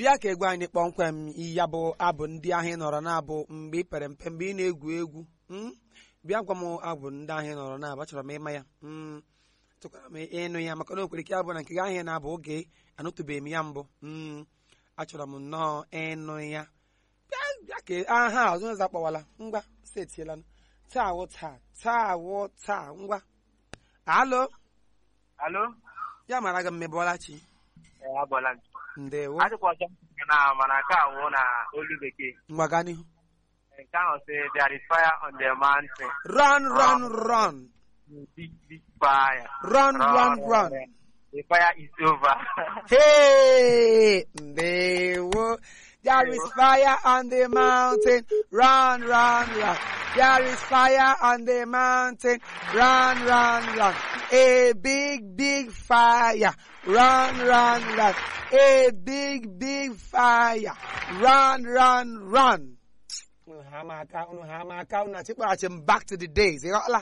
bịa ka egwu anyị kpọmkwem ya bụ abụ ndị ahụ ị nọrọ na-abụ mgbe ị pere mpe mgbe ị na-egwu egwu mm? bịa gwa m abụ ndị ahụ ị nọrọ na-abụ achọrọ m ịma ya Mm. tụkwara m ịnụ ya maka na o kwere ike abụ na nke gị ahụ ị na-abụ oge anụtụbeghị m ya mbụ Mm. achọrọ m nnọọ ịnụ ya bịa bịa ka aha ọzọ ọzọ akpọwala ngwa setiela taa wụ taa taa wụ taa ngwa alo Alo? ya mara gị mmebọla chi Ee, abọla m. ndewo Adịkwa ọzọ m na mana nke a wụ na olu bekee. ngwa gaa n'ihu Nke ahụ sị there is fire on the mountain. run run run Big, big fire. run run run The fire is over. Hey, ndewo. There is fire on the mountain. Run, run, run. There is fire on the mountain. Run, run, run. A big, big fire. Run, run, run. A big, big fire. Run, run, run. Unu ha ama aka, unu ha ama aka, unu achịkpọghachi m back to the days. Ị ghọtala?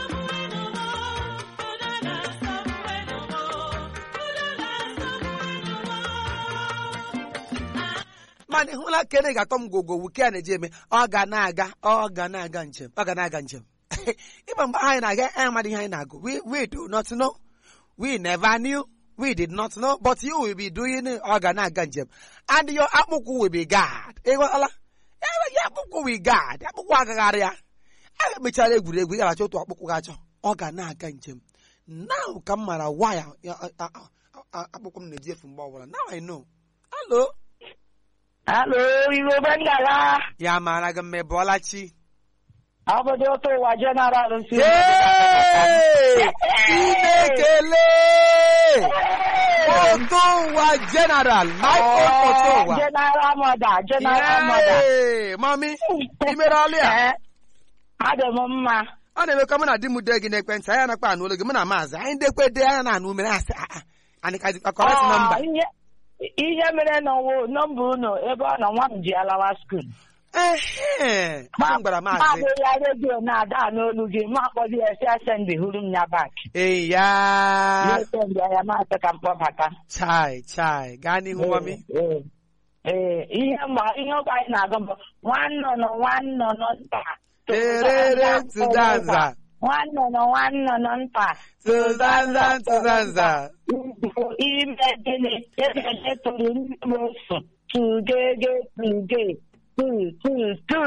mana ị hụla kene ga-atọ m gogo wuke a na-eji eme ọ ga na-aga ọ ga na-aga njem ọ ga na-aga njem ịba mgbe anyị na-aga anyị amadị ihe anyị na-agụ we we do not know we never knew we did not know but you will be doing it ọ ga na-aga njem and your akpụkwụ will be guard ịghọtala ya akpụkwụ will guard akpụkwụ agagharị ya a mechara egwuregwu ị ga-achọ otu akpụkwụ ga-achọ ọ ga na-aga njem now ka m mara waya akpụkwụ m na-eji efu mgbe ọbụla now I know hello Halo, Igbo Bengala. ya mara gị mme bụọla chi Obodo ụtọ ụwa General nsi. Yay! Chinekele oto ụwa general my own oto ụwa General Mother, General Mother. Yay! mami ị mere ọlụ ya Eh, Adị m mma. ọ na-emekwa mụ na di m dee gị n'ekwentị anyị nakpa anụ olu gị mụ na maazị anyị ndekwe dee anya na anụ mere asị "Ah, ah, anyị ka dịkwa kọrekt nọmba Ah, ihe- Ihe mere n'ọwụ nọmba unu ebe ọ nọ nwa m ji alawa skul. ehe m gwara maazị Maazị ya redio na-ada n'olu gị ma akpọzi ya si asendi hụrụ m ya bak. ee ya Ya sendi ya maasị ka m kpọbata. chai chai gaa n'ihu mami Ee, ee, ihe mgba ihe ụka anyị na-agụ bụ nwannọnọ nwannọnọ nta terere tụdanza nwannọnọ nwannọnọ nta tụdanza tụdanza ime gịnị ebe tụrụ ndị m osu tugege tuge tu tu tu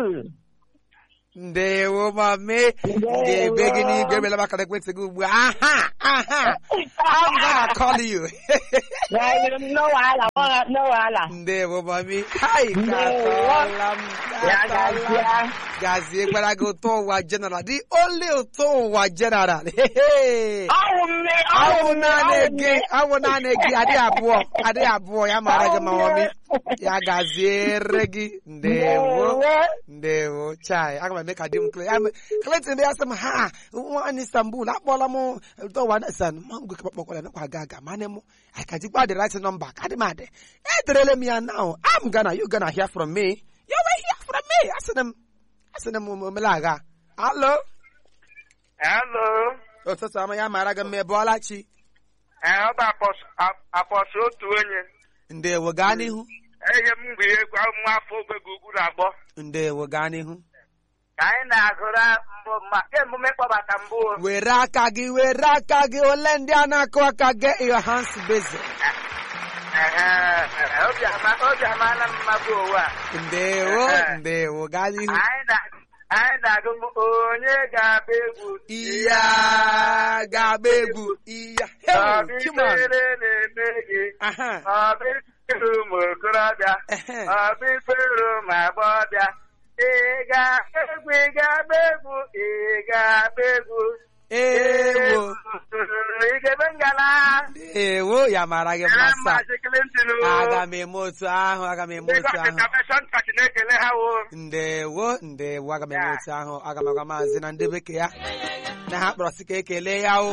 ndewo mami ga-ebe gị n'igwe ebela maka ekwentị gị ugbu a aha aha I'm gonna call you Gaịrị m no wahala nwa- no wahala ndewo mami hai Ndewo. katọla m ya katọla m. gazie gazie gbara gị ụtọ ụwa general the only ụtọ ụwa general Hehe. ọwụ mme awụ naanị gị awụ naanị gị adịghị abụọ adịghị abụọ ya mara gị ma mami ya gaziere gị ndewo ndewo chai aga m eme ka di m kle Clinton ya sị m ha nwaanyị Istanbul akpọla m dọwa san ma ngwe kpọkpọkwara nakwa aga aga mana m I ka jikwa the right number ka dị m adị ederele m ya now I'm gonna you gonna hear from me you will hear from me asịrị m asịrị m omele agha alo Hello? ụtụtụ ọma ya mara gị mma ebe ọla chi Ee, ọ bụ apọs- ap- apọsụ otu onye. ndewo gaa n'ihu Ehe m bụ egwu nwa afọ ogbe ugwu na-agbọ. ndewo gaa n'ihu Ka anyị na-agụra mbụ ma emume kpọbata mbụ. o. were aka gị were aka gị ole ndị a na-akụ aka get your hands busy Ehe, ehe, obi ama- obi amaala m mma bụ owu a. ndewo Ehe. ndewo gaa n'ihu Anyị na- anyị na-agụ mbụ onye ga-agba egwu iya ga-agba egwu iya hey, Chiman. ọbịfere na-eme gị aha ọbịfere ụmụ okorobịa ehe ọbịfere ụmụ agbọghọbịa ị ga-agba egwu ị ga-agba egwu ị ga-agba egwu ewo ị ga-ebe ngala ewo ya mara gị mma Ee, sa Maazị Clinton o. aga m eme otu ahụ aga m eme Lagos otu ahụ Intervention Church na-ekele ha wo ndewo ndewo aga m eme Ya. otu ahụ aga m agwa maazị na ndị bekee ya na ha kpọrọ sị ka ekele ya o